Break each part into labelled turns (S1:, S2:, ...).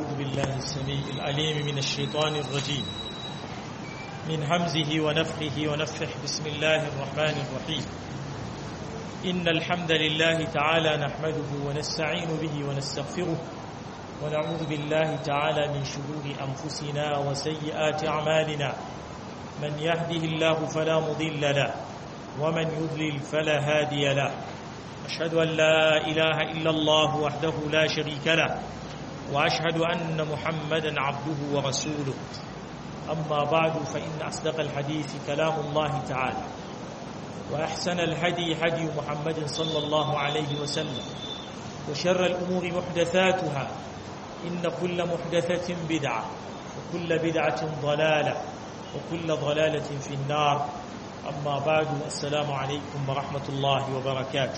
S1: أعوذ بالله السميع العليم من الشيطان الرجيم من همزه ونفخه ونفخه بسم الله الرحمن الرحيم إن الحمد لله تعالى نحمده ونستعين به ونستغفره ونعوذ بالله تعالى من شرور أنفسنا وسيئات أعمالنا من يهده الله فلا مضل له ومن يضلل فلا هادي له أشهد أن لا إله إلا الله وحده لا شريك له وأشهد أن محمدا عبده ورسوله أما بعد فإن أصدق الحديث كلام الله تعالى وأحسن الهدي هدي محمد صلى الله عليه وسلم وشر الأمور محدثاتها إن كل محدثة بدعة وكل بدعة ضلالة وكل ضلالة في النار أما بعد السلام عليكم ورحمة الله وبركاته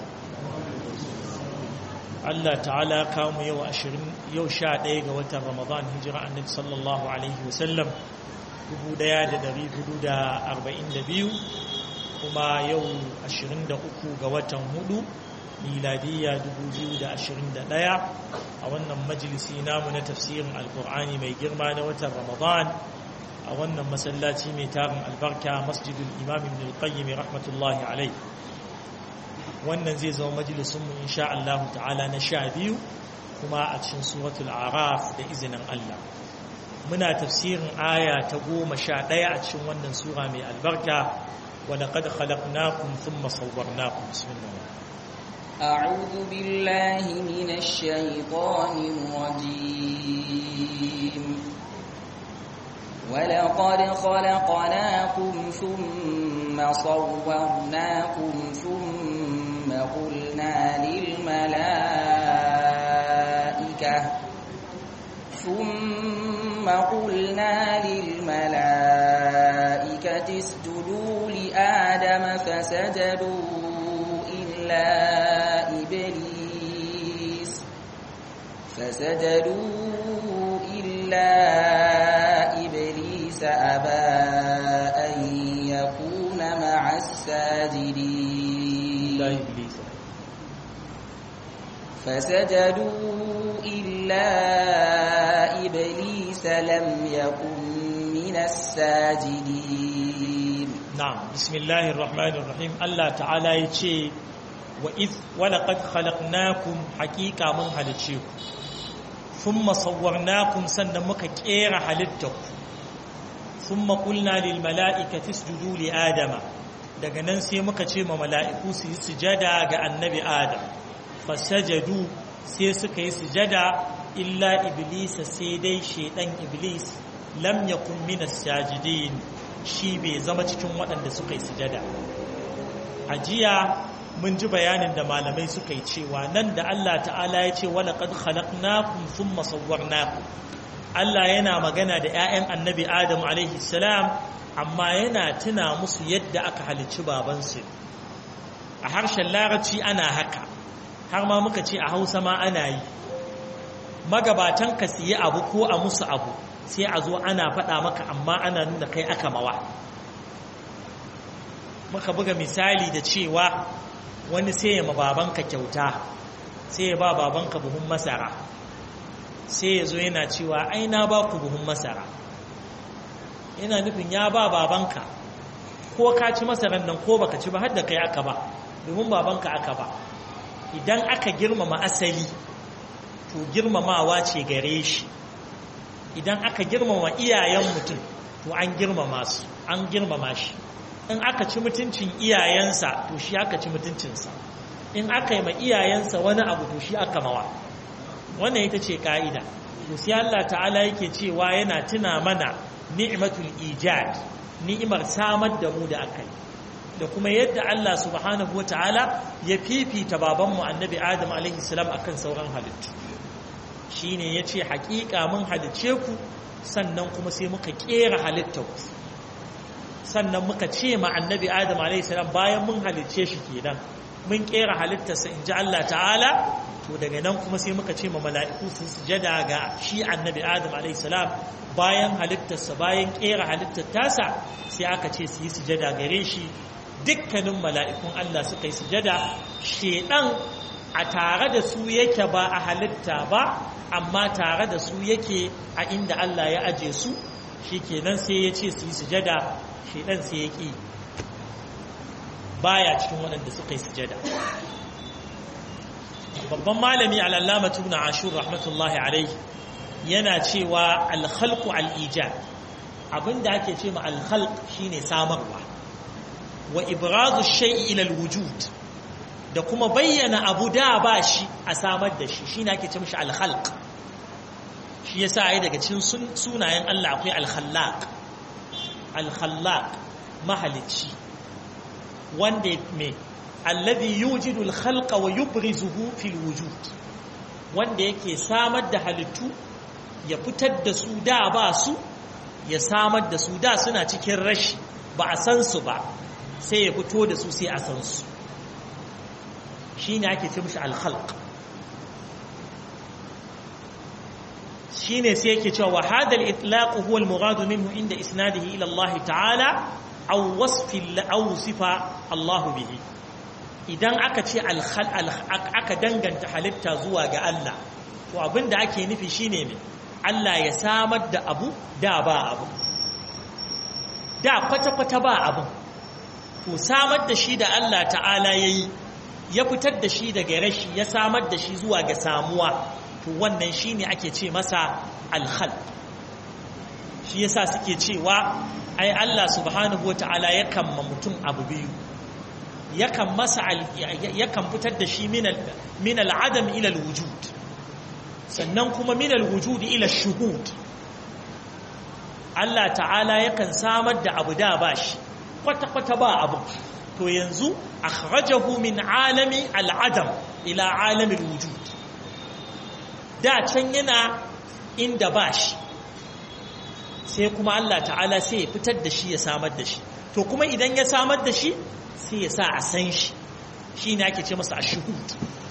S1: Allah ta'ala kawo yau ashirin yau sha ɗaya ga watan Ramadan hijira annabi sallallahu alaihi wasallam dubu ɗaya da ɗari hudu da arba'in da biyu kuma yau ashirin da uku ga watan hudu miladiyya dubu biyu da ashirin da ɗaya a wannan majalisi namu na tafsirin alkur'ani mai girma na watan Ramadan a wannan masallaci mai tarin albarka masjidul imam ibn al-qayyim rahmatullahi alaihi wannan zai zama majalisunmu insha Allah ta'ala na sha biyu kuma a cikin suratul araf da izinin Allah muna tafsirin aya ta goma sha ɗaya a cikin wannan sura mai albarka wa laqad khalaqnakum thumma sawwarnakum bismillah
S2: أعوذ بالله من الشيطان الرجيم ولقد خلقناكم ثم صورناكم ثم قلنا للملائكة ثم قلنا للملائكة اسجدوا لآدم فسجدوا إلا إبليس فسجدوا إلا إبليس أبى أن يكون مع الساجدين
S1: لا إبليس
S2: فسجدوا إلا إبليس لم يكن من الساجدين
S1: نعم بسم الله الرحمن الرحيم الله تعالى يتشي وإذ ولقد خلقناكم حقيقة من هلتشيكم ثم صورناكم سنمك كير حلتكم ثم قلنا للملائكة اسجدوا لآدم daga nan sai muka ce ma mala'iku su yi sujada ga annabi Adam fasajadu sai suka yi sujada illa iblisa sai dai shedan iblis lam yakun minas sajidin shi bai zama cikin waɗanda suka yi sujada a jiya mun ji bayanin da malamai suka yi cewa nan da Allah ta'ala ya ce wala qad khalaqnakum thumma sawwarnakum Allah yana magana da 'ya'yan annabi Adam alaihi salam amma yana tuna musu yadda aka halicci babansu a harshen larabci ana haka har ma muka ce a hausa ma ana yi magabatan ka siye abu ko a musu abu sai a zo ana faɗa maka amma ana nuna kai aka mawa muka buga misali da cewa wani sai ya ma babanka kyauta sai ya ba babanka buhun masara sai ya zo yana cewa ai na ba ku buhun masara yana nufin ya ba babanka ko ka ci masaran nan ko baka ci ba har da kai aka ba domin babanka aka ba idan aka girmama asali to girmamawa ce gare shi idan aka girmama iyayen mutum to an girmama su an girmama shi in aka ci mutuncin iyayensa to shi aka ci mutuncinsa in aka yi ma iyayensa wani abu to shi aka mawa wannan ita ce ka'ida to sai Allah ta'ala yake cewa yana tuna mana ni'matul ijad ni'imar samar da mu da aka yi da kuma yadda Allah subhanahu wata'ala ya fifita babanmu annabi Adam alaihi salam akan sauran halittu shine yace haƙiƙa mun halice ku sannan kuma sai muka kera halittar ku sannan muka ce ma annabi Adam alaihi salam bayan mun halice shi kenan mun kera halittarsa inji Allah ta'ala to daga nan kuma sai muka ce ma mala'iku su sujada ga shi annabi Adam alaihi salam bayan halittarsa bayan kera halittar tasa sai aka ce su yi sujada gare shi dukkanin mala'ikun Allah suka yi sujada shedan a tare da su yake ba a halitta ba amma tare da su yake a inda Allah ya aje su shikenan sai ya ce su yi sujada shedan sai ya ki baya cikin waɗanda suka yi sujada babban malami al'allama tuna ashur rahmatullahi alaihi yana cewa alhalku al'ija abinda ake ce ma alhalk shine samarwa wa ibrazu shai'i ilal wujud da kuma bayyana abu da ba shi a samar da shi shine ake ce mashi alhalk shi yasa ai daga cikin sunayen Allah akwai alkhallaq alkhallaq mahalicci wanda me alladhi yujidu al-khalqa wa yubrizuhu fil wujud wanda yake samar da halittu ya fitar da su da ba su ya samar da su da suna cikin rashi ba a san su ba sai ya fito da su sai a san su shine ake ce mishi al-khalq shine sai yake cewa wa hadha al-itlaq huwa al-murad minhu inda isnadihi ila Allah ta'ala aw wasfi aw sifa Allah bihi idan aka ce aka danganta halitta zuwa ga Allah to abinda ake nufi shine ne Allah ya samar da abu da ba abu da kwata-kwata ba abu to samar da shi da Allah ta'ala yayi ya fitar da shi daga rashi ya samar da shi zuwa ga samuwa to wannan shine ake ce masa alkhal shi yasa suke cewa ai Allah subhanahu wataala yakan ma mutum abu biyu yakan masa yakan fitar da shi min al'adam ila alwujud sannan kuma min alwujud ila shuhud Allah ta'ala yakan samar da abu da bashi kwata kwata ba abu to yanzu akhrajahu min alami al'adam ila alami alwujud da can yana inda bashi sai kuma Allah ta'ala sai ya fitar da shi ya samar da shi to kuma idan ya samar da shi sai ya sa a san shi shi ne ake ce masa ashuhud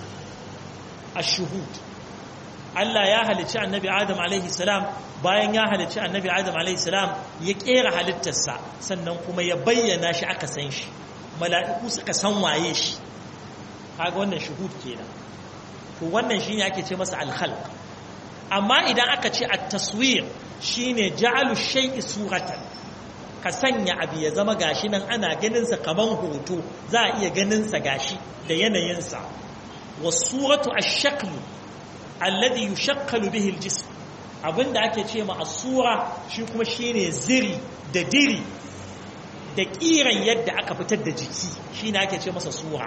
S1: ashuhud Allah ya halicci annabi Adam alaihi salam bayan ya halicci annabi Adam alaihi salam ya kera halittarsa sannan kuma ya bayyana shi aka san shi mala'iku suka san waye shi kaga wannan shuhud kenan to wannan shine ake ce masa al-khalq amma idan aka ce at-taswir shine ja'alu shay'i suratan ka sanya abu ya zama gashi nan ana ganinsa kaman hoto za a iya ganinsa gashi da yanayinsa wasuratu ash-shaklu alladhi yushakkalu bihi al-jism abinda ake ce ma asura shi kuma shine ziri da diri da kiran yadda aka fitar da jiki shine ake ce masa sura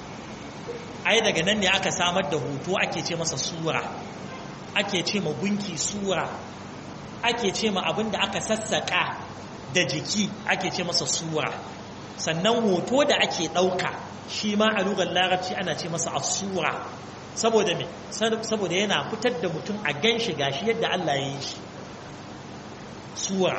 S1: ai daga nan ne aka samar da hoto ake ce masa sura ake ce ma gunki sura ake ce ma abinda aka sassaka da jiki ake ce masa sura sannan hoto da ake ɗauka shi ma a lugar larabci ana ce masa asura saboda me saboda yana fitar da mutum a gan shi gashi yadda Allah ya yi shi sura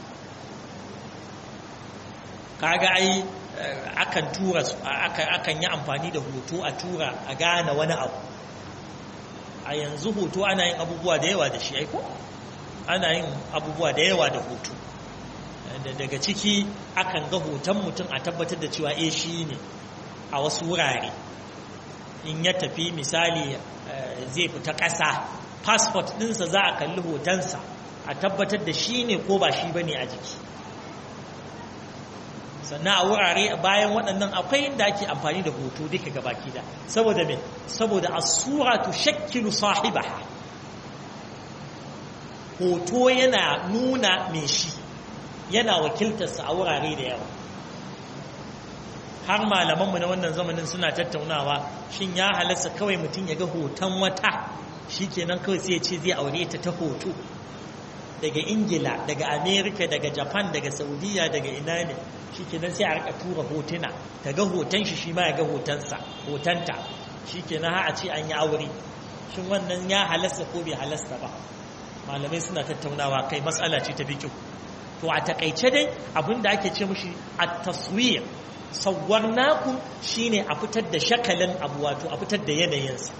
S1: kaga ai akan tura akan yi amfani da hoto a tura a gane wani abu a yanzu hoto ana yin abubuwa da yawa da shi aiko ana yin abubuwa da yawa da hoto daga ciki akan ga hoton mutum a tabbatar da cewa eh shi ne a wasu wurare in ya tafi misali zai fita ƙasa passport ɗinsa za a kalli hotonsa a tabbatar da shi ne ko ba shi ba ne a jiki sannan a wurare bayan waɗannan akwai inda ake amfani da hoto duka gabaki da saboda me saboda asura tu shakkilu sahibaha hoto yana nuna mai shi yana wakiltarsa a wurare da yawa har malamanmu na wannan zamanin suna tattaunawa shin ya halasta kawai mutum ya ga hoton wata shi kenan kawai sai ya ce zai aure ta ta hoto daga ingila daga amerika daga japan daga saudiya daga ina ne shi kenan sai a rika tura hotuna ta ga hoton shi shi ma ya ga hotonsa hotonta shi kenan ha a ce an yi aure shin wannan ya halasta ko bai halasta ba malamai suna tattaunawa kai matsala ce ta bikin to a takaice dai abinda ake ce mushi a taswir sauwar naku shine a fitar da shakalin abu wato a fitar da yanayinsa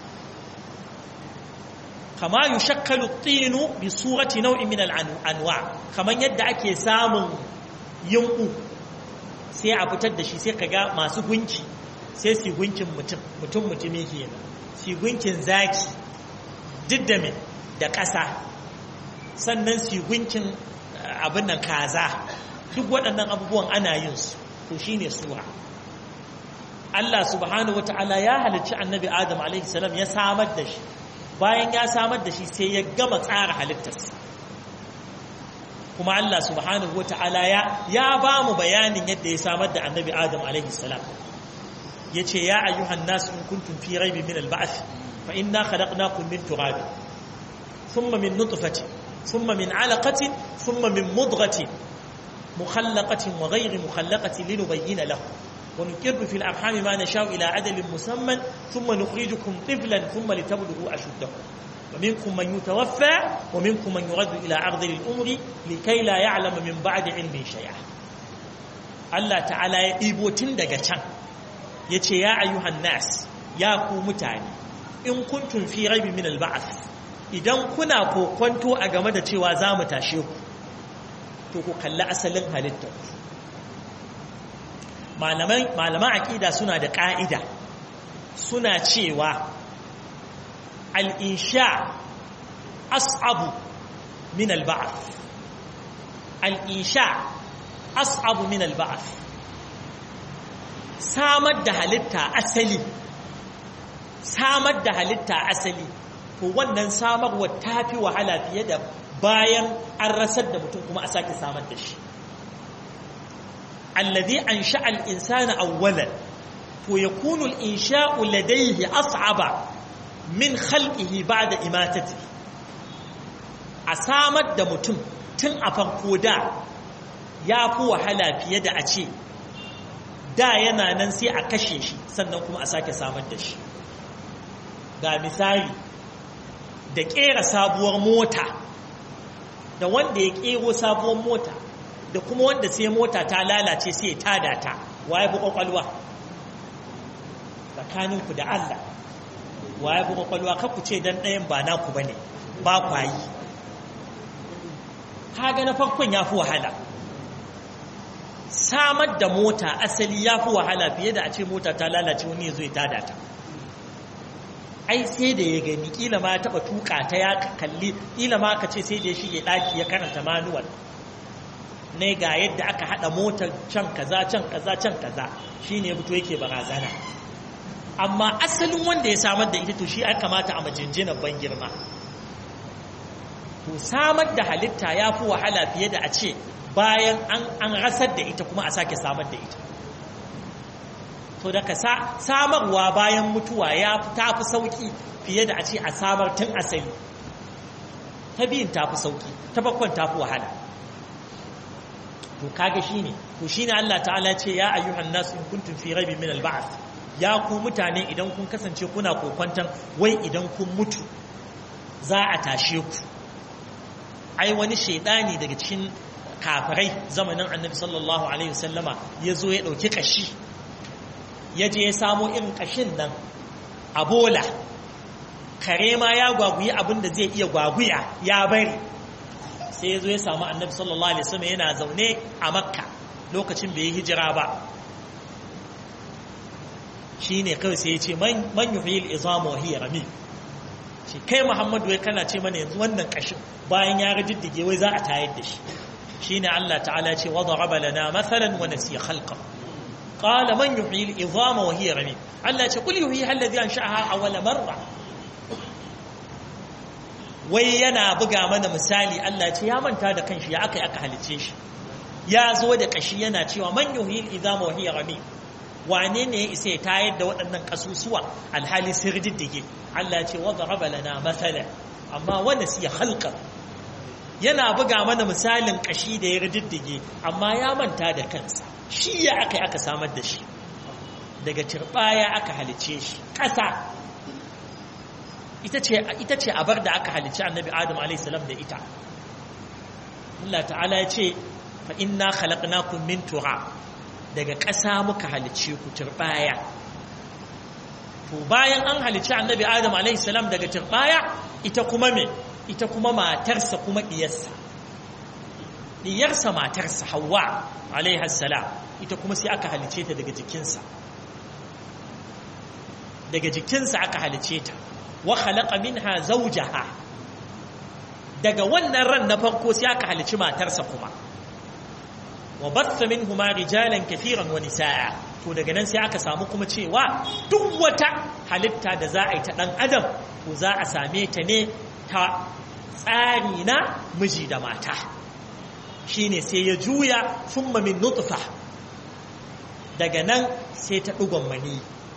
S1: kama yi shakalu tsinu bi surati nau'in min al'anwa kamar yadda ake samun yinku sai a fitar da shi sai kaga masu gunki sai su gunkin mutum mutum mutumi kenan su gunkin zaki duk da me da ƙasa sannan su gunkin abin nan kaza duk waɗannan abubuwan ana yin su to shine sura Allah subhanahu wata'ala ya halicci annabi Adam alaihi salam ya samar da shi bayan ya samar da shi sai ya gama tsara halittarsa kuma Allah subhanahu wata'ala ya ya ba mu bayanin yadda ya samar da annabi Adam alaihi salam yace ya ayyuhan nas in kuntum fi raibin min al-ba'th fa inna khalaqnakum min turab thumma min nutfatin thumma min 'alaqatin thumma min mudghatin mukhallaqatin wa ghayri mukhallaqatin linubayyana lakum ونكر في الأرحام ما نشاء إلى عدل مسمى ثم نخرجكم طفلا ثم لتبلغوا أشدكم ومنكم من يتوفى ومنكم من يرد إلى أرض الأمر لكي لا يعلم من بعد علم شيئا الله تعالى يبو تندق كان يتي يا أيها الناس يا متاني إن كنتم في ريب من البعث idan kuna kokwanto a game da cewa za mu tashe ku to ku kalli asalin halittar malaman aƙida suna da ƙa'ida suna cewa al'insha as'abu min alba'af al'insha as'abu min alba'af samar da halitta asali samar da halitta asali to wannan samarwa ta fi wahala fiye da bayan an rasar da mutum kuma a sake samar da shi الذي أنشأ الإنسان أولا فيكون الإنشاء لديه أصعب من خلقه بعد إماتته أسامد دمتم تن أفرقو دا يافو وحلا في يد أشي da yana nan sai a kashe shi sannan kuma a sake samar da shi ga misali da ƙera sabuwar mota da wanda ya ƙero sabuwar mota da kuma wanda sai mota ta lalace sai ya tada ta waye bu kwakwalwa tsakaninku da Allah waye bu kwakwalwa ku ce dan ɗayan ba naku bane ba kwayi kaga na farkon yafi wahala samar da mota asali yafi wahala fiye da a ce mota ta lalace wani ya zo ya tada ta ai sai da ya gani kila ma ya taba tuka ta ya kalli kila ma ka ce sai da ya shige daki ya karanta manual ne ga yadda aka hada motar can kaza can kaza can kaza shine ya fito yake barazana amma asalin wanda ya samar da ita to shi aka kamata a majinjinan ban girma to samar da halitta ya fi wahala fiye da a ce bayan an rasar da ita kuma a sake samar da ita to daga samarwa bayan mutuwa ya ta fi sauki fiye da a ce a samar tun asali ta biyun ta fi sauki ta bakon ta fi wahala to kaga shine to shine Allah ta'ala ce ya ayyuhan nas in kuntum fi raibin min al-ba'th ya ku mutane idan kun kasance kuna kokwantan wai idan kun mutu za a tashe ku ai wani shaidani daga cikin kafirai zamanin annabi sallallahu alaihi wasallama ya zo ya ɗauki kashi ya je ya samo irin kashin nan a bola kare ma ya gwaguyi abin da zai iya gwaguya ya bari sai ya zo ya samu annabi sallallahu alaihi wasallam yana zaune a makka lokacin bai yi hijira ba shi ne kawai sai ya ce man yuhyi al-izama wa hiya rami shi kai muhammadu wai kana ce mana yanzu wannan kashin bayan ya riddige wai za a tayar da shi shine Allah ta'ala ce wa daraba lana mathalan wa nasiya khalqa qala man yuhyi al-izama wa hiya rami Allah ce kul yuhyi alladhi ansha'aha awwala marra wai yana buga mana misali Allah ce ya manta da kanshi ya aka aka halice shi ya zo da kashi yana cewa man yuhyi al-izama wa hiya rami wane ne ya isa ya tayar da waɗannan ƙasusuwa alhali sun riddige Allah ce wadda raba lana matsala amma wanda siya halka yana buga mana misalin ƙashi da ya riddige amma ya manta da kansa shi ya aka aka samar da shi daga turɓaya aka halice shi ƙasa ita ce abar da aka halice annabi adam a.s. da ita Allah ta'ala ya ce fa inna khalaqnakum min turab daga ƙasa muka halicce ku turbaya to bayan an halicci annabi adam alaihissalam daga turbaya ita kuma me ita kuma matarsa kuma diyarsa diyarsa matarsa hawa alaihassalam ita kuma sai aka halicce ta daga jikinsa daga jikinsa aka halicce ta wa khalaqa minha zawjaha daga wannan ran na farko sai aka halici matarsa kuma wa batha minhuma rijalan kathiran wa nisaa to daga nan sai aka samu kuma cewa duk wata halitta da za a yi ta dan adam to za a same ta ne ta tsari na miji da mata shine sai ya juya thumma min nutfa daga nan sai ta dugon mani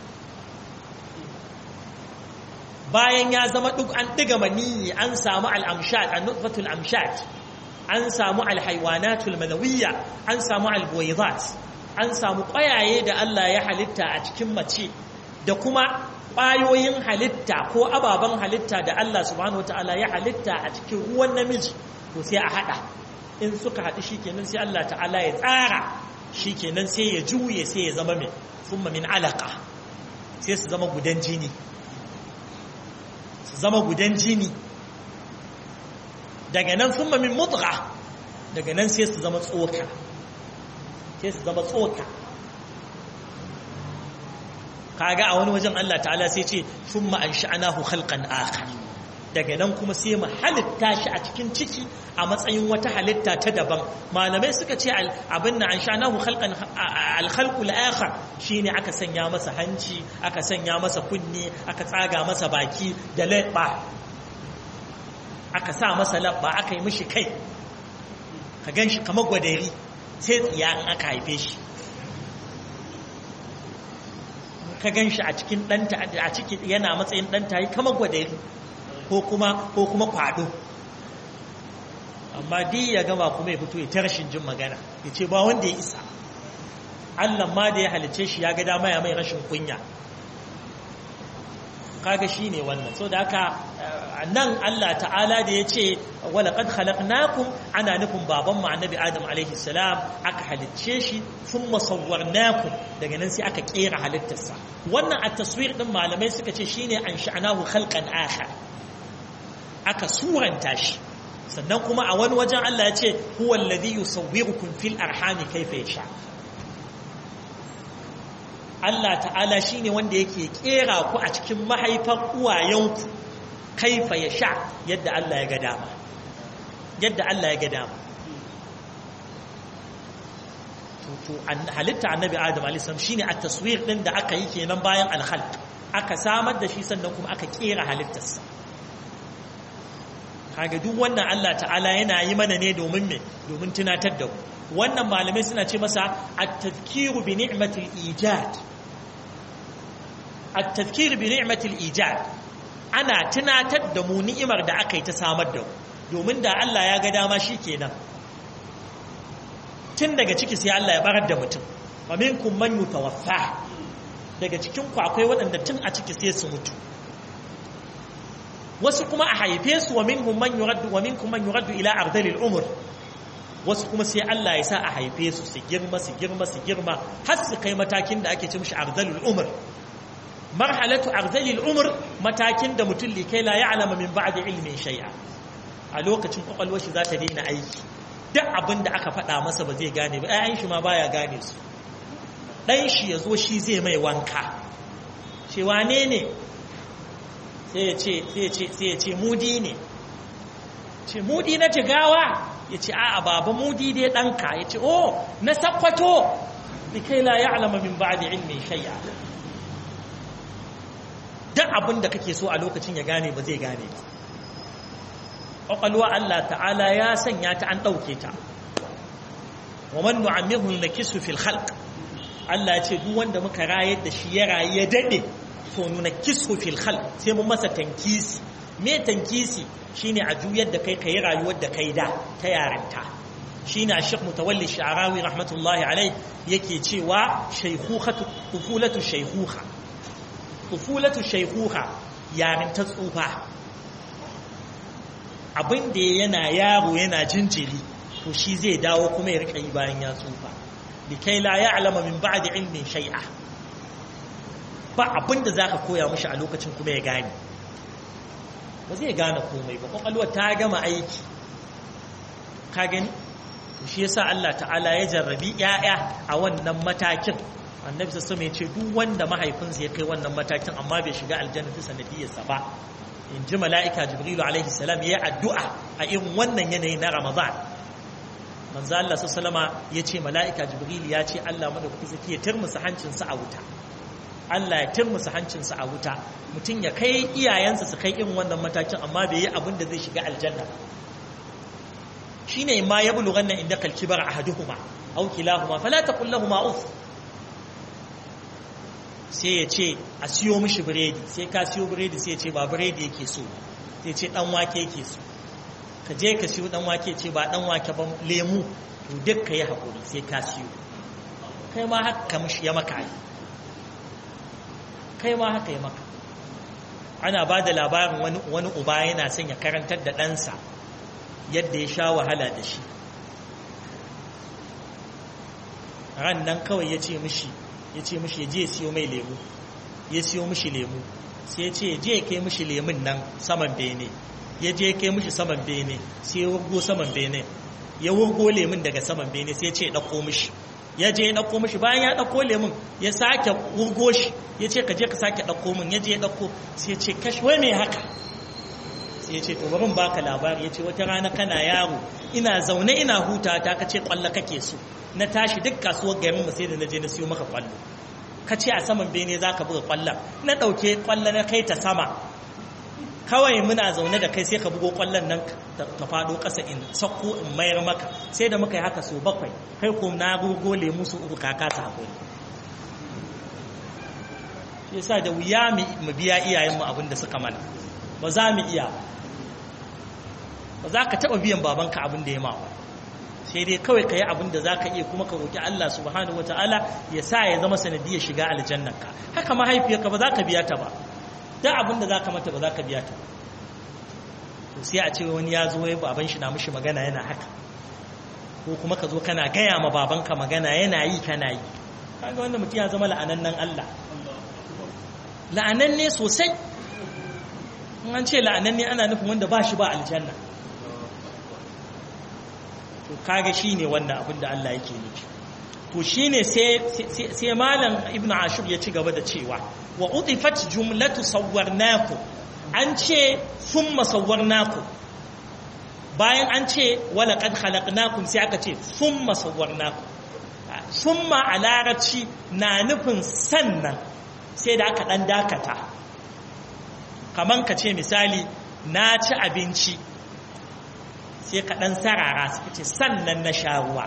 S1: bayan ya zama duk an diga mani an samu al-amshat an-nutfatul amshat an samu al-haywanatul manawiyya an samu al-buwaydat an samu ƙwayaye da Allah ya halitta a cikin mace da kuma ƙwayoyin halitta ko ababen halitta da Allah subhanahu wataala ya halitta a cikin ruwan namiji to sai a hada in suka haɗu shikenan sai Allah ta'ala ya tsara shikenan sai ya juye sai ya zama mai thumma min alaqa sai su zama gudan jini su zama gudan jini daga nan thumma min mudgha daga nan sai su zama tsoka sai su zama tsoka kaga a wani wajen Allah ta'ala sai ce thumma ansha'nahu khalqan akhar daga nan kuma sai mu halitta shi a cikin ciki a matsayin wata halitta ta daban malamai suka ce abin na ansha'nahu khalqan al-khalqul akhar shine aka sanya masa hanci aka sanya masa kunni aka tsaga masa baki da labba aka sa masa labba aka yi mishi kai ka ganshi kamar gwadari sai tsiya in aka haife shi ka gan shi a cikin ɗanta a ciki yana matsayin ɗanta yi kama gwadari ko kuma ko kuma kwado amma di ya gama kuma ya fito ya ta rashin jin magana ya ce ba wanda ya isa Allah ma da ya halice shi ya ga dama ya mai rashin kunya kaga shi ne wannan so da haka nan Allah ta'ala da ya ce wala qad khalaqnakum ana nufin baban mu annabi Adam alaihi salam aka halicce shi thumma sawwarnakum daga nan sai aka kera halittarsa wannan at-taswir din malamai suka ce shine an sha'anahu khalqan akhar aka suranta shi sannan kuma a wani wajen Allah ya ce huwa alladhi yusawwirukum fil arhami kayfa yasha Allah ta'ala shi ne wanda yake kera ku a cikin mahaifar uwayenku kaifa ya sha yadda Allah ya ga dama yadda Allah ya ga dama to halitta annabi adam alisam shi ne a taswir ɗin da aka yi kenan bayan alhalt aka samar da shi sannan kuma aka kera halittarsa kaga duk wannan Allah ta'ala yana yi mana ne domin me domin tunatar da ku wannan malamai suna ce masa at-tadhkiru bi ni'matil ijad at-tadhkiru bi ni'matil ijad ana tunatar da mu ni'imar da aka yi ta samar da domin da Allah ya ga dama shikenan tun daga ciki sai Allah ya barar da mutum wa minkum man yutawaffa daga cikin ku akwai waɗanda tun a ciki sai su mutu wasu kuma a haife su wa minhum man yuraddu wa minkum man yuraddu ila ardalil umr wasu kuma sai Allah ya sa a haife su su girma su girma su girma har su kai matakin da ake ce mishi ardalul umr marhalatu ardalil umr matakin da mutum likai la ya'lama min ba'di ilmin shay'a a lokacin kwakwalwar shi za ta daina aiki duk abin da aka faɗa masa ba zai gane ba ɗayan shi ma baya gane su ɗan shi ya zo shi zai mai wanka ce wane ne sai ya ce sai ya ce mudi ne ce mudi na jigawa ya ce a baba mudi dai ɗanka ya ce oh na sakwato likai la ya alama min ba da ilmin shay'a duk abin da kake so a lokacin ya gane ba zai gane ba ƙwaƙwalwa Allah ta'ala ya sanya ta an ɗauke ta wa man nu'ammihu nakisu fil khalq Allah ya ce duk wanda muka rayar da shi ya rayu ya dade to nuna kisu fil khalq sai mun masa tankisi me tankisi shine a juyar da kai kai rayuwar da kai da ta yaranta shine Sheikh Mutawalli Sha'rawi rahmatullahi alai yake cewa shaykhukhatu tufulatu shaykhuha tufulatu shaykhuha yarinta tsufa abin da yana yaro yana jinjiri to shi zai dawo kuma ya rika yi bayan ya tsufa likai la ya'lama min ba'di ilmin shay'a ba abin da zaka koya mishi a lokacin kuma ya gane ba zai gane komai ba kwakwalwar ta gama aiki ka gani shi yasa Allah ta'ala ya jarrabi 'ya'ya a wannan matakin annabi sassan ya ce duk wanda mahaifinsa ya kai wannan matakin amma bai shiga aljanna ta sanadiyarsa ba in ji mala'ika jibrilu alaihi salam ya yi addu'a a irin wannan yanayi na ramadan manzo Allah sallama ya ce mala'ika jibrilu ya ce Allah madaukaki zaki ya turmusa hancinsa a wuta Allah ya turmusa hancinsa a wuta mutum ya kai iyayensa su kai irin wannan matakin amma bai yi abin da zai shiga aljanna shine ma ya bulughan nan inda kalkibar ahaduhuma aw kilahuma fala taqul lahumu uf sai ya ce a siyo mishi biredi sai ka siyo biredi sai ya ce ba biredi yake so sai ce dan wake yake so ka je ka siyo dan wake ce ba dan wake ba lemu to duk ka yi haƙuri sai ka siyo kai ma haka mishi ya maka yi kai ma haka ya maka ana ba da labarin wani, wani uba yana son ya karantar da ɗansa yadda ya sha wahala da shi ran nan kawai ya ce mishi ya ce mishi ya je ya siyo mai lemu ya siyo mishi lemu sai ya ce ya je ya kai mishi lemun nan saman bene ya je ya kai mishi saman bene sai ya wurgo saman bene ya wurgo lemun daga saman bene sai ya ce ya ɗauko mishi ya je ya ɗauko mishi bayan ya ɗauko lemun ya sake wurgo shi ya ce ka je ka sake ɗauko min ya je ya ɗauko sai ya ce kashi wai me haka sai ya ce to bari baka labari ya ce wata rana kana yaro ina zaune ina huta ta ka ce kwallo kake so na tashi duk kasuwar garin mu sai da na je na siyo maka kwallo ka ce a saman bene za ka buga kwallon na ɗauke kwallo na kai ta sama kawai muna zaune da kai sai ka bugo kwallon nan ta faɗo ƙasa in sakko in mayar maka sai da muka yi haka so bakwai kai ko na gogo lemu su uku kaka ta hakuri shi yasa da wuya mu biya iyayenmu abin da suka mana ba za mu iya ba za ka taɓa biyan babanka abin da ya ma ba sai dai kawai ka yi abin da za ka iya kuma ka roƙi Allah subhanahu wata'ala ya sa ya zama sanadiyar shiga aljannarka haka mahaifiyarka ba za ka biya ta ba duk abin da za ka mata ba za ka biya ta ba to sai a ce wani ya zo ya baban shi na mishi magana yana haka ko kuma ka zo kana gaya ma babanka magana yana yi kana yi kaga wanda mutum ya zama la'anannan Allah la'ananne sosai in an ce la'ananne ana nufin wanda ba shi ba aljanna to kaga shine wannan abin da Allah yake nufi to shine sai sai malam ibn ashur ya ci gaba da cewa wa udifat jumlatu sawwarnaku an ce thumma sawwarnaku bayan an ce wala qad khalaqnakum sai aka ce thumma sawwarnaku thumma a larabci na nufin sannan sai da aka dan dakata kaman ka ce misali na ci abinci sai ka ɗan sarara suka ce sannan na sha ruwa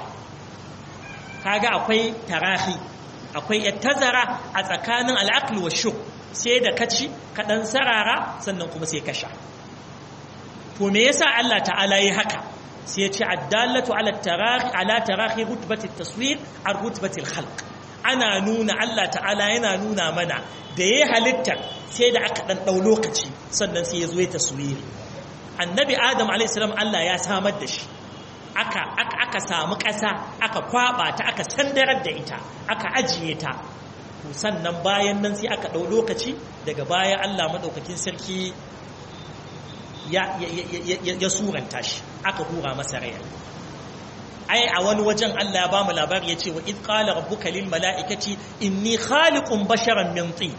S1: kaga akwai tarahi akwai tazara a tsakanin al'aql wa shuk sai da kaci ka ɗan sarara sannan kuma sai ka sha to me yasa Allah ta'ala yi haka sai ya ce addallatu ala tarahi ala tarahi rutbati taswir ar rutbati khalq ana nuna Allah ta'ala yana nuna mana da ya halitta sai da aka ɗan ɗau lokaci sannan sai ya zo ya taswiri annabi adam alaihissalam Allah ya samar da shi aka aka aka samu ƙasa aka kwaba ta aka sandarar da ita aka ajiye ta to sannan bayan nan sai aka ɗau lokaci daga baya Allah madaukakin sarki ya ya ya suranta shi aka hura masa rai ai a wani wajen Allah ya bamu labari yace wa id qala rabbuka lil mala'ikati inni khaliqun basharan min tin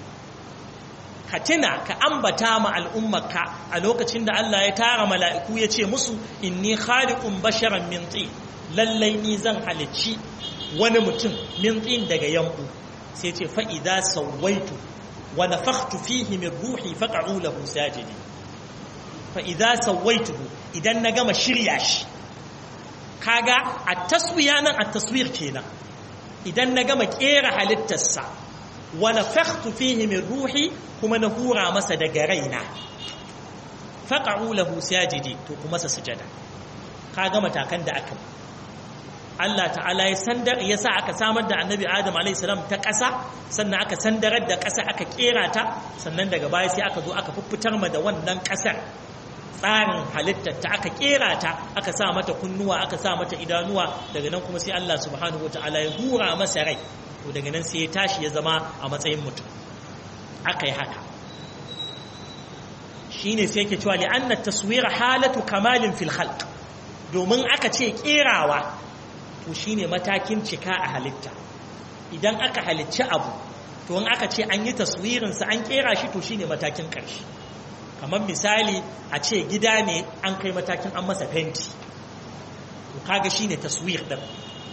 S1: ka tuna ka ambata ma al'ummarka a lokacin da Allah ya tara mala'iku ya ce musu inni khaliqun basharan min tin lallai ni zan halicci wani mutum min tin daga yanku sai ce fa idza sawaitu wa nafakhtu fihi min ruhi faq'u lahu sajidin fa idza sawaituhu idan na gama shirya shi kaga at-taswiya nan at-taswir kenan idan na gama kera halittarsa wa nafakhtu fihi min ruhi kuma na hura masa daga raina faqa'u lahu sajidi to kuma sa sujada kaga matakan da aka Allah ta'ala ya sandar ya sa aka samar da annabi Adam alayhi salam ta ƙasa sannan aka sandarar da ƙasa aka kera ta sannan daga baya sai aka zo aka fuffutar ma da wannan ƙasar tsarin halittar ta aka kera ta aka sa mata kunnuwa aka sa mata idanuwa daga nan kuma sai Allah subhanahu wataala ya hura masa rai to daga nan sai ya tashi ya zama a matsayin mutum aka yi haka shine sai yake cewa li'anna taswira halatu kamalin fil khalq domin aka ce kerawa to shine matakin cika a halitta idan aka halicci abu to in aka ce an yi taswirinsa an kera shi to shine matakin ƙarshe kamar misali a ce gida ne an kai matakin an masa fenti to kaga shine taswir din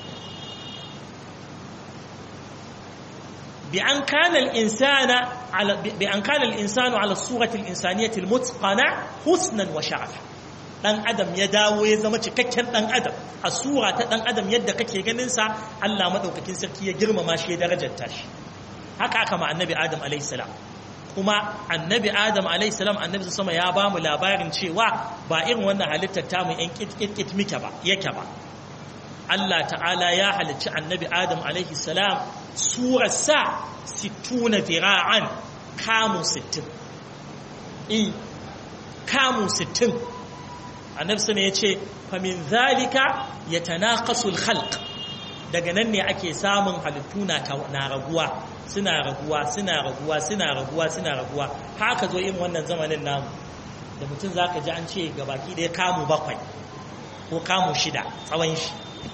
S1: بأن كان الإنسان على بأن كان الإنسان على الصورة الإنسانية المتقنة حسنا وشرفا dan adam ya dawo ya zama cikakken dan adam a sura ta dan adam yadda kake ganin sa Allah madaukakin sarki ya girmama shi ya darajarta shi haka aka ma annabi adam alayhi salam kuma annabi adam alayhi salam annabi sama ya ba mu labarin cewa ba irin wannan halittar ta mu yan kitkit mike ba yake ba Allah ta'ala ya halicci annabi adam alayhi salam surarsa sittuna zira'an kamu sittin in kamu sittin annabi sana ya ce famin zalika ya tanaqasul khalq daga nan ne ake samun halittu na raguwa suna raguwa suna raguwa suna raguwa suna raguwa haka zo irin wannan zamanin namu da mutum zaka ji an ce gabaki ɗaya kamu bakwai ko kamu shida tsawon shi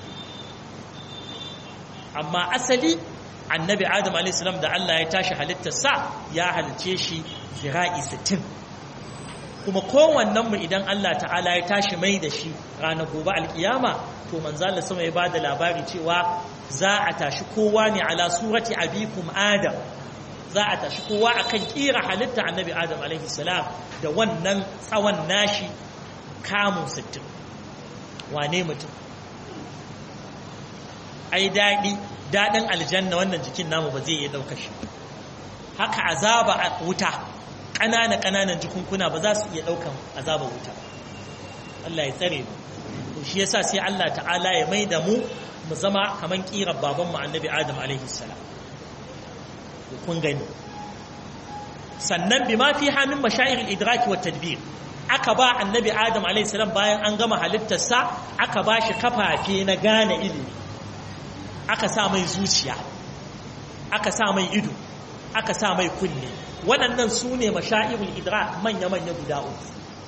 S1: amma asali annabi adam alaihissalam da Allah ya tashi halittarsa ya halice shi zira'i sittin kuma kowannen mu idan Allah ta'ala ya tashi mai da shi ranar gobe alkiyama to manzo Allah sama ya bada labari cewa za a tashi kowa ne ala surati abikum adam za a tashi kowa akan kira halitta annabi adam alaihissalam da wannan tsawon nashi kamun sittin wane mutum ai daɗi daɗin aljanna wannan jikin namu ba zai iya ɗauka shi haka azaba a wuta ƙanana ƙananan jikunkuna ba za su iya ɗaukan azaba wuta Allah ya tsare mu to shi yasa sai Allah ta'ala ya mai da mu mu zama kaman ƙirar babanmu annabi Adam alaihi salam kun gani sannan bi ma fi hamin mashair idraki wa tadbir aka ba annabi Adam alaihi salam bayan an gama halittarsa aka ba shi kafafe na gane ilimi aka sa mai zuciya aka sa mai ido aka sa mai kunne waɗannan su ne mashairul idra manya-manya guda uku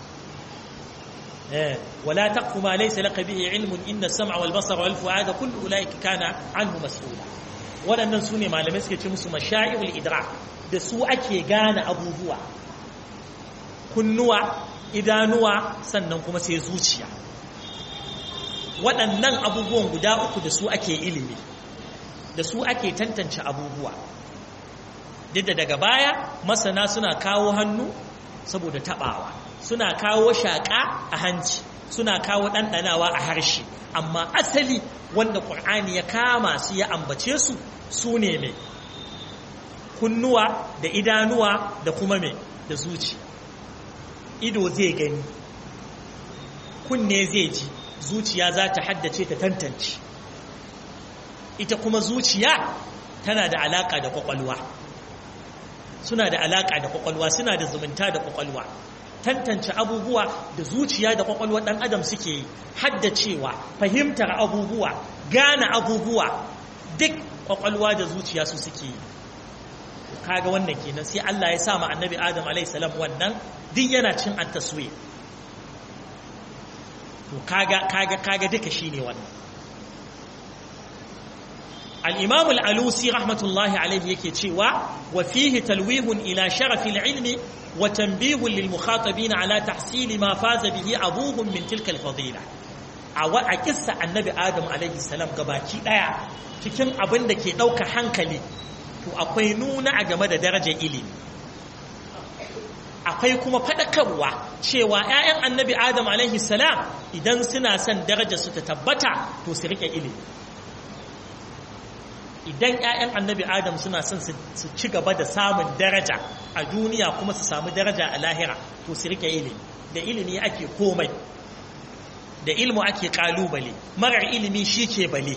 S1: wala taqfu ma laysa laka bihi ilmun inna as-sam'a wal basara wal fu'ada kullu ulaika kana anhu mas'ula waɗannan su ne malamai suke ce musu mashairul idra da su ake gane abubuwa kunnuwa idanuwa sannan kuma sai zuciya waɗannan abubuwan guda uku da su ake ilimi da su ake tantance abubuwa duk da daga baya masana suna kawo hannu saboda taɓawa suna kawo shaƙa a hanci suna kawo ɗanɗanawa a harshe amma asali wanda ƙur'ani ya kama su ya ambace su su ne mai kunnuwa da idanuwa da kuma mai da zuci ido zai gani kunne zai ji zuciya za ta haddace ta tantance ita kuma zuciya tana da alaka da kwakwalwa suna da alaka da kwakwalwa suna da zumunta da kwakwalwa tantance abubuwa da zuciya da kwakwalwa dan adam suke yi haddacewa fahimtar abubuwa gane abubuwa duk kwakwalwa da zuciya su suke yi kaga wannan kenan sai Allah ya sa ma annabi Adam alaihi salam wannan duk yana cin at-taswir to kaga kaga kaga duka shine wannan al-imam al-alusi rahmatullahi alayhi yake cewa wa fihi talwihun ila sharaf al-ilmi wa tanbihun lil mukhatabin ala tahsil ma faza bihi abuhum min tilka al-fadila a wa a kissa annabi adam alayhi salam gabaki daya cikin abin da ke dauka hankali to akwai nuna a game da darajar ilimi akwai kuma faɗakarwa cewa 'ya'yan annabi adam alaihi salam idan suna son darajar su ta tabbata to su rike ilimi idan 'ya'yan annabi adam suna son su ci gaba da samun daraja a duniya kuma su samu daraja a lahira to su rike ilimi da ilimi ake komai da ilmu ake kalubale marar ilimi shi ke bale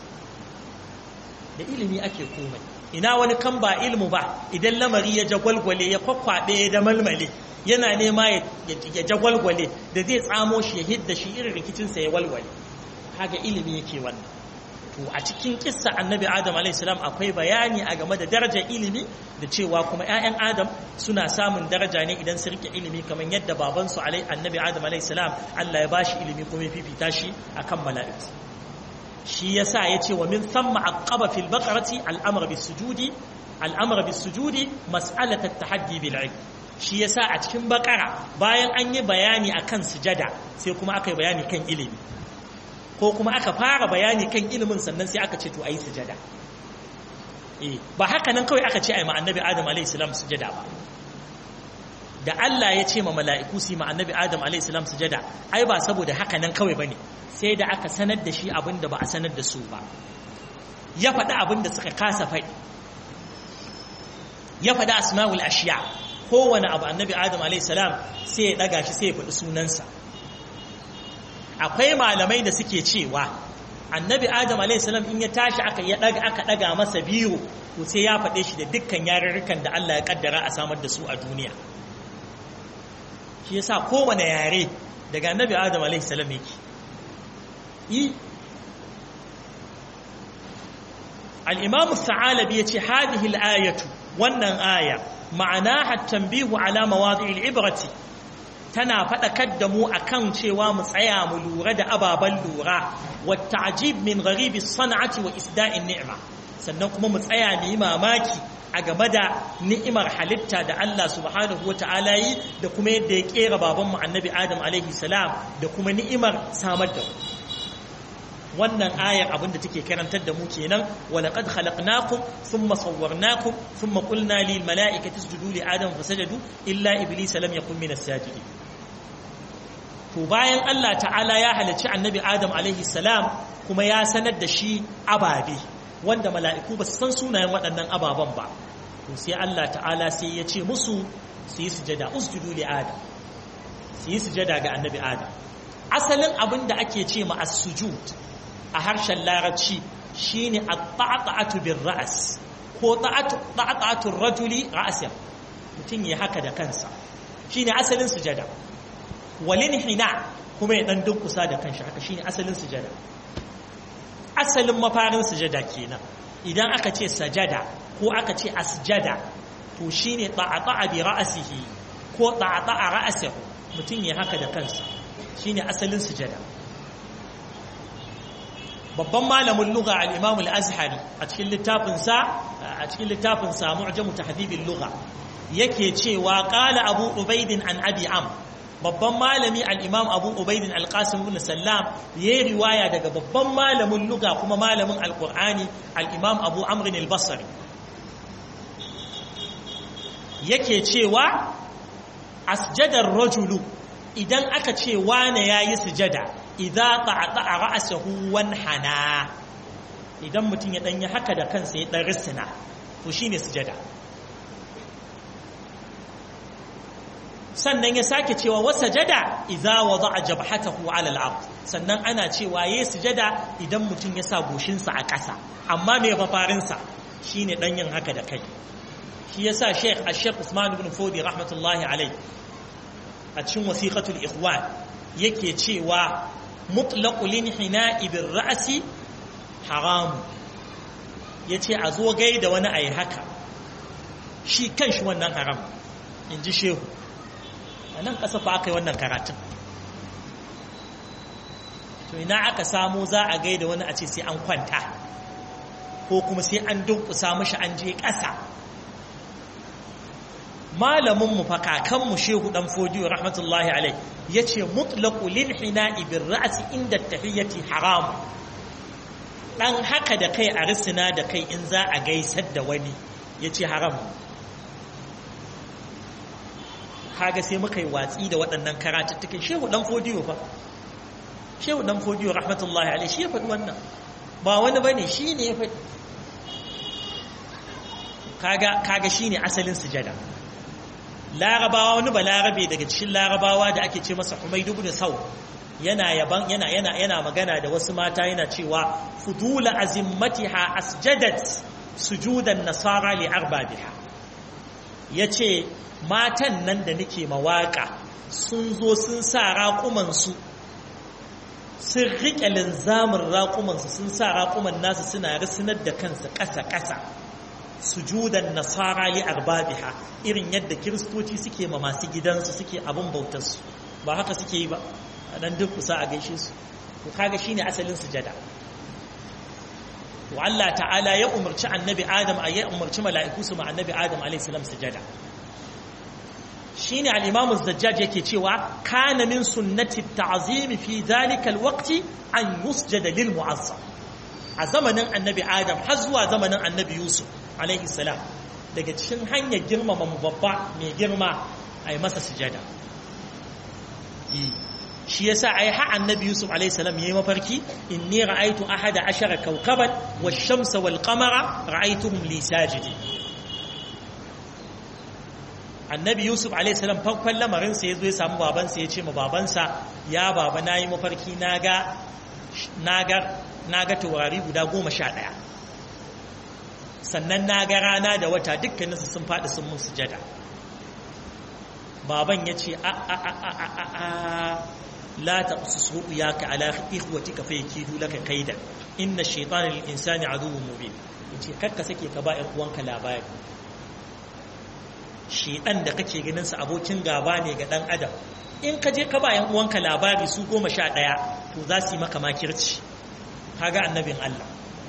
S1: da ilimi ake komai ina wani kan ba ilmu ba idan lamari ya jagwalgwale ya kwakwaɗe da malmale yana nema ya jagwalgwale da zai tsamo shi ya hidda shi irin rikicinsa ya walwale kaga ilimi yake wannan to a cikin kissa annabi adam a.s. akwai bayani a game da darajar ilimi da cewa kuma 'ya'yan adam suna samun daraja ne idan su rike ilimi kamar yadda babansu annabi adam a.s. Allah ya bashi ilimi kuma ya fifita shi akan mala'iku shi yasa yace wa min thumma aqaba fil baqarati al-amr bis sujudi al-amr bis sujudi mas'alat at-tahaddi bil ilm shi yasa a cikin bakara bayan an yi bayani akan sujada sai kuma aka yi bayani kan ilimi ko kuma aka fara bayani kan ilimin sannan sai aka ce to ayi sujada eh ba haka nan kawai aka ce ai ma annabi adam alayhi salam sujada ba da Allah ya ce ma mala'iku su ma annabi adam alayhi salam sujada ai ba saboda haka nan kawai bane sai da aka sanar da shi abin da ba a sanar da su ba ya faɗi abin da suka kasa faɗi ya faɗi asma'ul ashiya kowane abu annabi adam alaihissalam sai ya ɗaga shi sai ya faɗi sunansa akwai malamai da suke cewa annabi adam alaihissalam in ya tashi aka ya ɗaga aka ɗaga masa biyu to sai ya faɗe shi da dukkan yarurrukan da Allah ya kaddara a samar da su a duniya shi yasa kowane yare daga annabi adam alaihissalam yake yi al-imam as-sa'alabi yace hadhihi al-ayatu wannan aya ma'anaha tanbihu ala mawadi'il ibrati tana fadakar da mu akan cewa mu tsaya mu lura da ababan lura wa ta'jib min gharibi san'ati wa isda'in ni'ma sannan kuma mu tsaya mu yi mamaki a game da ni'imar halitta da Allah subhanahu wa ta'ala yi da kuma yadda ya kera baban mu annabi Adam alaihi salam da kuma ni'imar samar da mu wannan ayar abinda take karantar da mu kenan walaqad khalaqnakum thumma sawwarnakum thumma qulna lil mala'ikati isjudu li adam fasajadu illa iblisa lam yakun minas sajidin to bayan Allah ta'ala ya halicci annabi adam alaihi salam kuma ya sanar da shi ababe wanda mala'iku ba su san sunayen waɗannan ababen ba to sai Allah ta'ala sai ya ce musu su yi sujada usjudu li adam su yi sujada ga annabi adam asalin abin da ake ce ma as-sujud a harshen larabci shine at-ta'atu bir ra's ko ta'atu rajuli ra'san mutum ya haka da kansa shine asalin sujada walin hina kuma ya dan dunkusa da kanshi haka shine asalin sujada asalin mafarin sujada kenan idan aka ce sajada ko aka ce asjada to shine ta'ata bi ra'sihi ko ta'ata ra'sahu mutum ya haka da kansa shine asalin sujada babban malamin lugha al-imam al-azhari a cikin littafinsa a cikin littafinsa mu'jamu tahdhibul lugha yake cewa qala abu ubaid an abi am babban malami al-imam abu ubaid al-qasim ibn sallam yayi riwaya daga babban malamin lugha kuma malamin al-qur'ani al-imam abu amr al-basri yake cewa asjadar rajulu idan aka ce wane yayi sujada idza ta'ata ra'sahu wan hana idan mutum ya danyi haka da kansa ya dan risina to shine sujada sannan ya sake cewa wa sajada idza wada'a jabhatahu 'ala al-ard sannan ana cewa yayi sujada idan mutum ya sa goshinsa a ƙasa amma me mafarin sa shine dan yin haka da kai shi yasa Sheikh Al-Sheikh Usman ibn Fodi rahmatullahi alayhi a cikin wasiqatul ikhwan yake cewa mutlaqul inhina'i bir ra'si haram yace a zo gaida wani ayi haka shi kanshi wannan haram inji shehu anan kasa fa aka yi wannan karatun to ina aka samu za a gaida wani a ce sai an kwanta ko kuma sai an dunkusa mashi an je ƙasa malaminmu fa kakanmu shehu dan fodiyo rahmatullahi alai yace mutlaqu lil hina'i bir ra'si inda tahiyyati haram dan haka da kai a risina da kai in za a gaisar da wani yace haram kaga sai muka yi watsi da waɗannan karatuttukan shehu dan fodiyo fa shehu dan fodiyo rahmatullahi alai shi ya faɗi wannan ba wani bane shi ne ya faɗi kaga kaga shine asalin sujada larabawa wani ba larabe daga cikin larabawa da ake ce masa Humayd ibn Saw yana yaban yana yana yana magana da wasu mata yana cewa fudula azimmatiha asjadat sujudan nasara li arbabiha yace matan nan da nake mawaka sun zo sun sa raƙuman su sun riƙe linzamin raƙuman su sun sa raƙuman nasu suna risinar da kansu ƙasa-ƙasa sujudan nasara li arbabiha irin yadda kiristoci suke ma masu gidansu suke abin bautarsu ba haka suke yi ba a dan duk kusa a gaishe su to kaga shine asalin sujada to Allah ta'ala ya umarci annabi Adam a ya umarci mala'iku su ma annabi Adam alaihi salam sujada shine al-Imam az-Zajjaj yake cewa kana min sunnati at-ta'zim fi dhalika al-waqti an yusjada lil mu'azzam a zamanin annabi Adam har zuwa zamanin annabi Yusuf alaihi salam daga cikin hanyar girmama mu babba mai girma ai masa sujada shi yasa ai ha annabi yusuf alayhi salam yayi mafarki inni ra'aytu ahada ashara kawkaban wash-shamsa wal-qamara ra'aytuhum li sajidin annabi yusuf alayhi salam farkon lamarin sa yazo ya samu babansa ya ce ma babansa ya baba nayi mafarki naga naga naga taurari guda goma sha ɗaya sannan naga rana da wata dukkaninsu sun faɗi sun mun sujada baban ya ce a a a a a a la taqsus ru'yaka ala ikhwatika fa yakidu laka kaidan inna shaytana lil insani aduwwun mubin yace kakka sake ka ba ƴan uwanka labari shedan da kake ganin sa abokin gaba ne ga dan adam in ka je ka ba ƴan uwanka labari su goma sha ɗaya to za su yi maka makirci kaga annabin Allah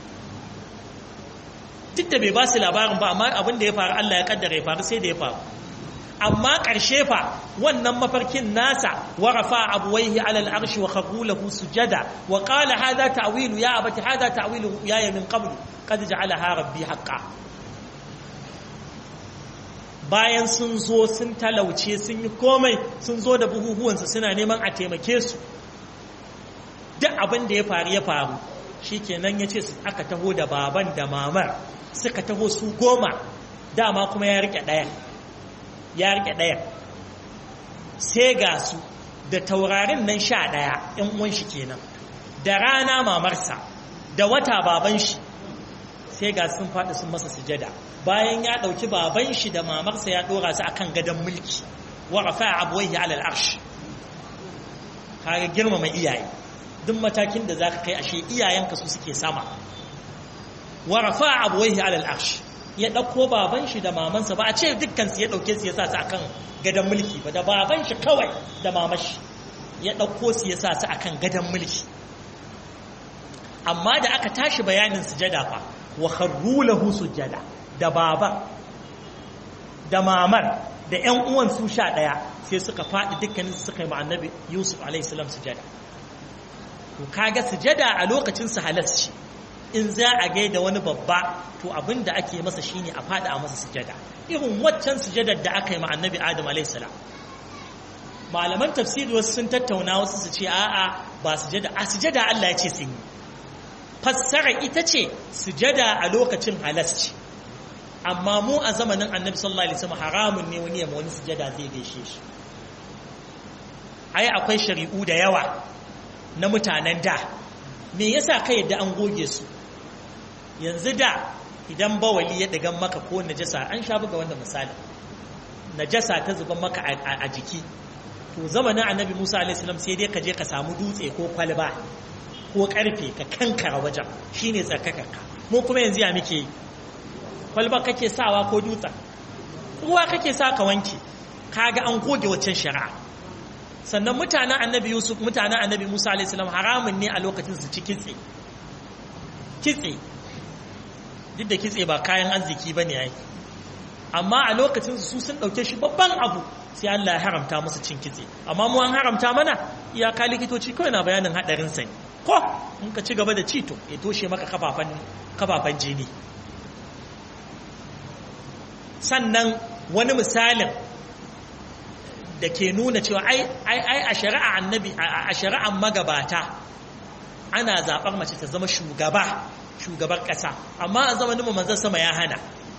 S1: duk da bai ba su labarin ba amma abin da ya faru Allah ya kaddara ya faru sai da ya faru amma ƙarshe fa wannan mafarkin nasa wa rafa abuwaihi ala al'arshi wa kharru lahu sujada wa qala hadha ta'wilu ya abati hadha ta'wilu ya min qablu qad ja'alaha rabbi haqqan bayan sun zo sun talauce sun yi komai sun zo da buhuhuwansu suna neman a taimake su duk abin da ya faru ya faru shikenan ya ce aka taho da baban da mamar suka taho su goma dama kuma ya rike ɗaya ya rike ɗaya sai ga su da taurarin nan sha ɗaya ‘yan uwan shi kenan da rana mamarsa da wata baban shi sai ga sun faɗi sun masa sujada bayan ya ɗauki baban shi da mamarsa ya ɗora su akan gadon mulki wa rafa abuwaihi alal arsh kaga girmama iyaye duk matakin da zaka kai ashe iyayenka su suke sama wa rafa abuwaihi alal arsh ya ɗauko baban shi da mamansa ba a ce dukkan su ya ɗauke su ya sa su akan gadon mulki ba da baban shi kawai da mamashi ya ɗauko su ya sa su akan gadon mulki amma da aka tashi bayanin sujada fa wa kharru lahu sujada da baba da mamar da ƴan uwan su sha ɗaya sai suka faɗi dukkanin su suka yi ma annabi Yusuf alaihi salam sujada to kaga sujada a lokacin su halasci in za a gaida wani babba to abin da ake masa shine a fada a masa sujada irin waccan sujadar da aka yi ma annabi adam alaihissalam malaman tafsiri wasu sun tattauna wasu su ce a'a ba sujada a sujada Allah ya ce sun yi fassara ita ce sujada a lokacin halasci amma mu a zamanin annabi sallallahu alaihi wasallam haramun ne wani ya wani sujada zai gaishe shi ai akwai shari'u da yawa na mutanen da me yasa ka yadda an goge su yanzu da idan bawali ya dagan maka ko najasa an sha buga wanda misali najasa ta zuba maka a jiki to zamanin annabi Musa alaihi salam sai dai ka je ka samu dutse ko kwalba ko karfe ka kankara wajen shine tsarkakarka mu kuma yanzu ya muke yi kwalba kake sawa ko dutsen ruwa kake sa ka wanke kaga an goge waccan shari'a sannan mutanen annabi yusuf mutanen annabi musa alaihissalam haramun ne a lokacin su ci kitse kitse duk da kitse ba kayan arziki ba ne amma a lokacin su sun ɗauke shi babban abu sai allah ya haramta musu cin kitse amma mu an haramta mana iyaka likitoci kawai na bayanin haɗarin sa ko in ka ci gaba da cito ya toshe maka kafafan jini sannan wani misalin da ke nuna cewa ai a shari'a annabi a shari'an magabata ana zaɓar mace ta zama shugaba shugabar ƙasa amma a zamanin manzon sama ya hana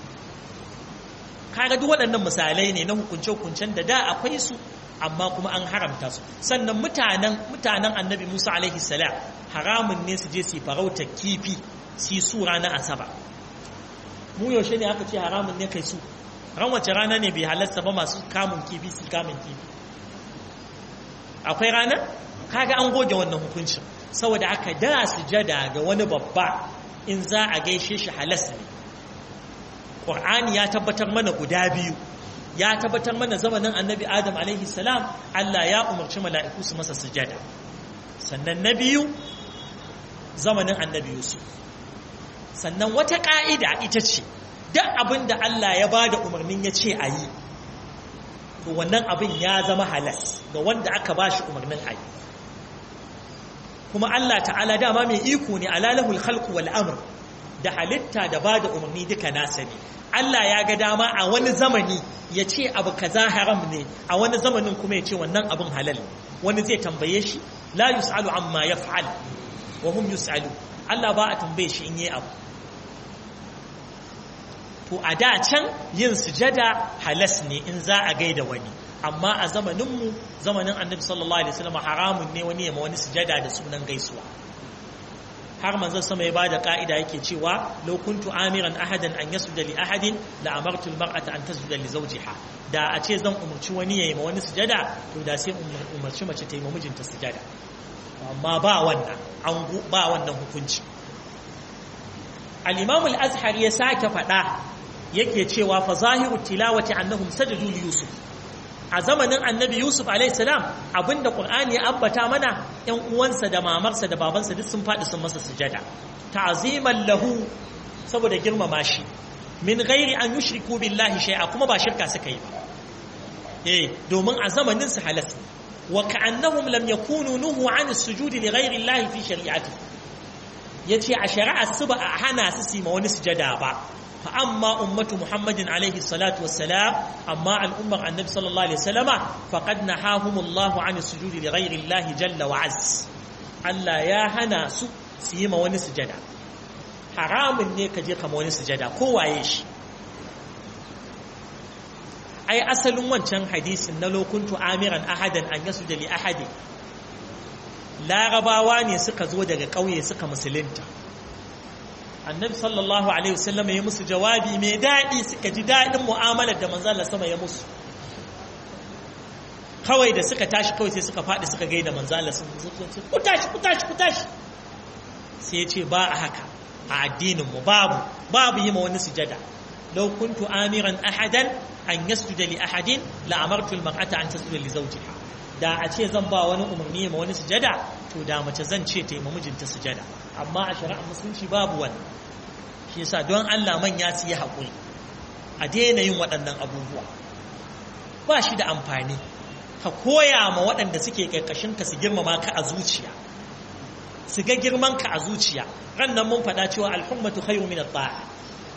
S1: kaga duk waɗannan misalai ne na hukunce-hukuncen da da akwai su amma kuma an haramta su sannan mutanen mutanen annabi Musa alaihi salam haramun ne su je su farauta kifi su yi su ranar asaba mu yaushe ne aka ce haramun ne kai su ran wace rana ne bai halarta ba masu kamun kifi su kamun kifi akwai rana kaga an goge wannan hukuncin saboda aka da sujada ga wani babba in za a gaishe shi halas ne ƙur'ani ya tabbatar mana guda biyu ya tabbatar mana zamanin annabi adam alaihi salam Allah ya umarci mala'iku su masa sujada sannan na biyu zamanin annabi yusuf sannan wata ƙa'ida ita ce duk abin da Allah ya ba da umarnin ya ce a yi to wannan abin ya zama halas ga wanda aka ba shi umarnin a yi kuma Allah ta'ala dama mai iko ne alalahul khalqu wal amr da halitta da ba da umarni duka nasa ne Allah ya ga dama a wani zamani ya ce abu kaza haram ne a wani zamanin kuma ya ce wannan abin halal wani zai tambaye shi la yus'alu amma yaf'al wa hum yus'alu Allah ba a tambaye shi in yi abu to a da can yin sujada halas ne in za a gaida wani amma a zamaninmu zamanin annabi sallallahu alaihi wasallam haramun ne wani yamma wani sujada da sunan gaisuwa har manzon sama ya bada ka'ida yake cewa law kuntu amiran ahadan an yasjuda li ahadin la amartu al mar'ata an tasjuda li zawjiha da a ce zan umarci wani yayi ma wani sujada to da sai umarci mace ta yi ma mijinta sujada amma ba wannan an ba wannan hukunci al-imam al-azhar ya sake faɗa yake cewa fa zahiru tilawati annahum sajadu li yusuf a zamanin annabi yusuf alaihissalam abinda qur'ani ya ambata mana yan uwansa da mamarsa da babansa duk sun faɗi sun masa sujada ta'ziman lahu saboda girmama shi min ghairi an yushriku billahi shay'a kuma ba shirka suka yi ba eh domin a zamanin su halas wa ka'annahum lam yakunu nuhu an as-sujudi li ghairi allahi fi shari'ati yace a shari'ar su ba a hana su su ma wani sujada ba فأما أمة محمد عليه الصلاة والسلام أما الأمة النبي صلى الله عليه وسلم فقد نهاهم الله عن السجود لغير الله جل وعز ألا يا هنا سيما ونسجدا حرام ne ka je kama wani sujada ko waye shi ai asalin wancan hadisin na lokuntu amiran ahadan an yasu da li ahadi larabawa ne suka zo daga ƙauye suka musulunta annabi sallallahu alaihi wasallam ya musu jawabi mai daɗi suka ji daɗin mu'amalar da manzo Allah sama ya musu kawai da suka tashi kawai sai suka faɗi suka gaida manzo Allah sun ku tashi ku tashi ku tashi sai ya ce ba a haka a addinin mu babu babu yi ma wani sujada law kuntu amiran ahadan an yasjuda li ahadin la amartu al mar'ata an tasjuda li zawjiha da a ce zan ba wani umarni ma wani sujada to da mace zan ce ta yi mijinta sujada amma a shari'ar musulunci babu wani shi yasa don Allah manya su yi haƙuri a daina yin waɗannan abubuwa ba shi da amfani ka koya ma waɗanda suke ƙarƙashin ka su girmama ka a zuciya su ga girman ka a zuciya ran nan mun faɗa cewa alhummatu khairu min at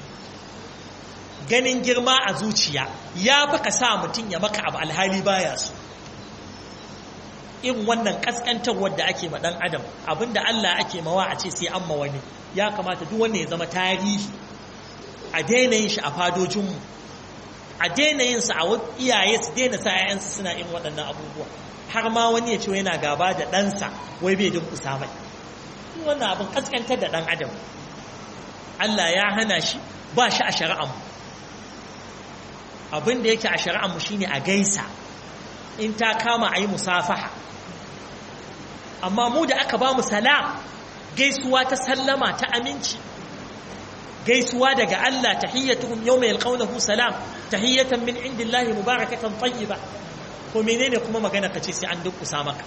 S1: ganin girma a zuciya ya fi ka sa mutum ya maka abu alhali baya so in wannan kaskantarwar da ake ma dan adam abinda Allah ake mawa a ce sai an ma wani ya kamata duk wanda ya zama tarihi a daina yin shi a fadojinmu a daina yin sa a iyaye su daina sa ƴaƴansu suna yin waɗannan abubuwa har ma wani ya ce yana gaba da ɗansa wai bai dinkusa mai wannan abin kaskantar da ɗan adam Allah ya hana shi ba shi a shari'ar mu abin da yake a shari'ar mu shine a gaisa in ta kama a yi musafaha amma mu da aka ba mu salam gaisuwa ta sallama ta aminci gaisuwa daga Allah tahiyyatuhum yawma yalqawnahu salam tahiyyatan min indillahi mubarakatan tayyiba ko menene kuma magana kace sai an dukkusa maka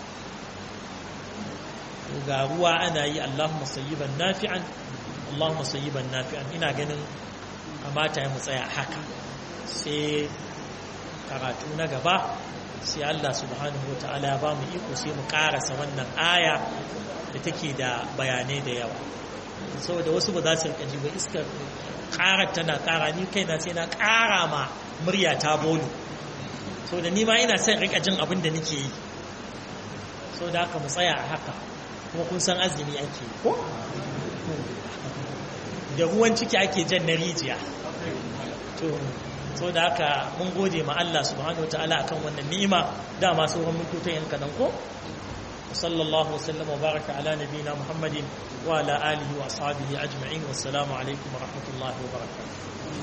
S1: ga ruwa ana yi Allahumma sayyiban nafi'an Allahumma sayyiban nafi'an ina ganin kamata ya mu tsaya haka sai karatu na gaba sai Allah subhanahu wa ta'ala ya ba mu iko sai mu karasa wannan aya da take da bayanai da yawa saboda wasu ba za su rika ji ba iskar karar tana kara ni kaina sai na kara ma murya ta bolu saboda ni ma ina son rika jin abin da nake yi saboda haka mu tsaya a haka kuma kun san azumi ake ko da ruwan ciki ake jan na rijiya to so da haka mun gode ma Allah subhanahu wataala akan wannan ni'ima dama sauran mututan yan kadan ko sallallahu wasallam wa baraka ala nabiyina muhammadin wa ala alihi wa ashabihi ajma'in wassalamu alaikum wa rahmatullahi wa barakatuh